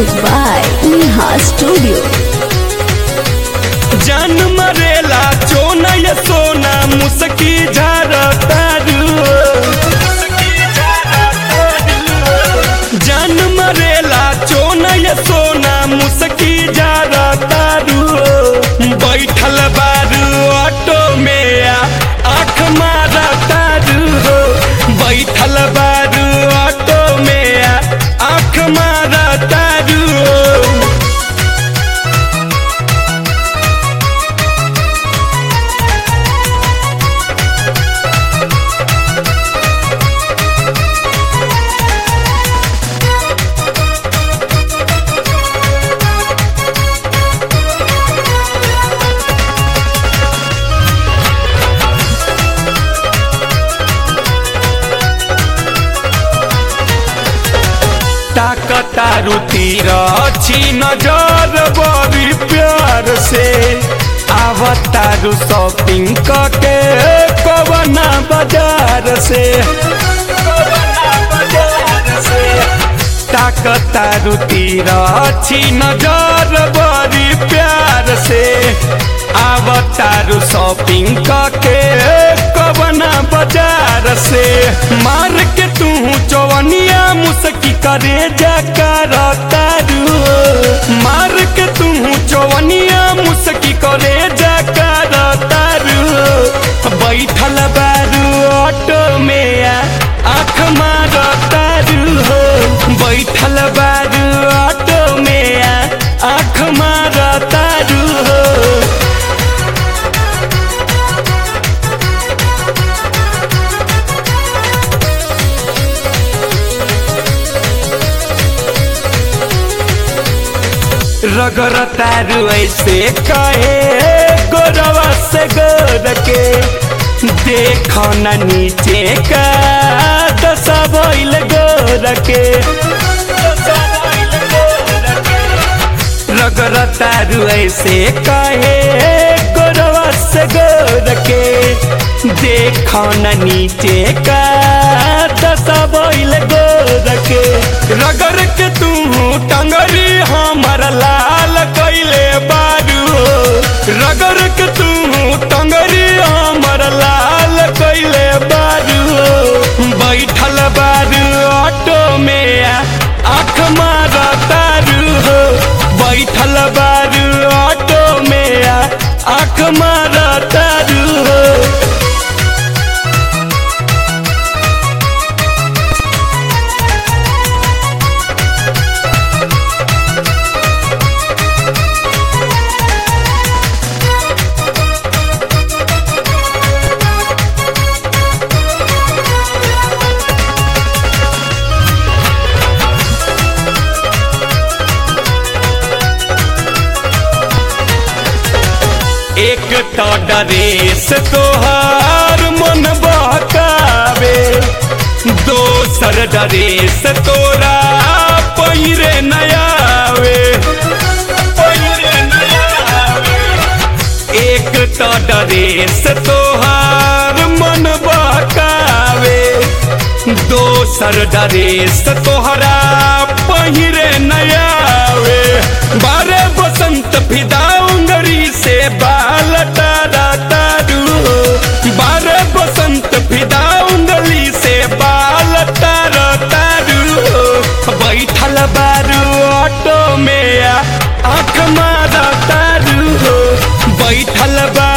Music by Neha Studio. जान मरेला चोना या सोना मुसकी झारतारू जान मरेला चोना या सोना मुसकी झारतारू बैठल बारू ऑटो में आ, आँख मारा तारू बैठल बारू ऑटो में आ, आँख मारा तारू ताकतारू तीर छी नजर बड़ी प्यार से आवतारू शॉपिंग करके कवना बाजार से ताकतारू तीर छी नजर बड़ी प्यार से आवतारू शॉपिंग करके कवना बाजार से मार के तू चौवनिया मुसकी करे जकर तारू मार के तू चौवनिया मुसकी करे जकर तारू बैठल बारू ऑटो में आ, आँख मार तारू हो बैठल बारू ऑटो में आ, आँख मार तारू हो रगर तारू ऐसे कहे गोरवा से गोर के देखो न नीचे का दशा भइल गोर के रगर तारू ऐसे कहे गोरवा से गोर के देखो न नीचे का दशा भइल गोर के रगर के तू टंगरी हमर लाल कैले बारू रगर के तू टंगरी हमर लाल कैले बारू बैठल बारू ऑटो में आ, आँख मार तारू हो बैठल बारू ऑटो में आ, आँख मार तारू हो एक तो डरेस तोहार मन बहकावे दोसर डरेस तोरा पहिरे नयावे एक तो डरेस तोहार मन बहकावे दोसर डरेस तोहरा पहिरे नयावे बारे बसंत फिदा उंगरी से बाल तारा तारू बारे बसंत फिदा उंगली से बाल तारा तारू बैठल बारू ऑटो में आ, आँख मारा तारू बैठल बा